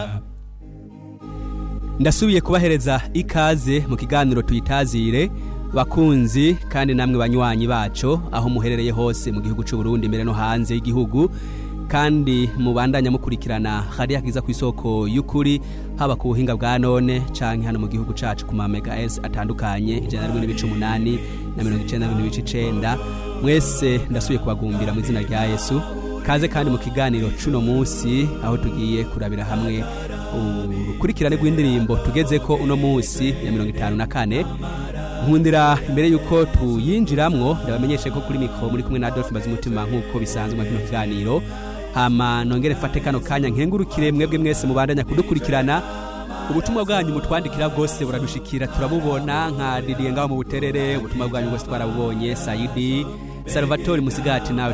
ndasubiye kubahereza ikaze mu kiganiro tuyitazire bakunzi kandi namwe banywanyi bacu aho muherereye hose mu gihugu cy'u Burundi mbere no hanze y'igihugu kandi mubandanya mukurikirana hariya kiza ku isoko y'ukuri haba ku buhinga bwa none canke hano mu gihugu cacu ku mamega s atandukanye ijana na rimwe n'ibice umunani na mirongo icenda n'ibice icenda mwese ndasubiye kubagumbira mu izina rya yesu kaze kandi mu kiganiro cuno munsi aho tugiye kurabira hamwe urukurikirane rw'indirimbo tugeze ko uno munsi ya mirongo itanu na kane nkundira imbere y'uko tuyinjiramwo ndabamenyeshe ko kuri mikoro muri kumwe na adolphe mazumutima nk'uko bisanzwe mu kino kiganiro hama nongere mfate kano kanya nkengurukire mwebwe mwese mubandanya kudukurikirana ubutumwa bwanyu mutwandikira bwose buradushikira turabubona nka didiye ngaho mu buterere ubutumwa bwanyu bwose twarabubonye sayidi salvatore musigati nawe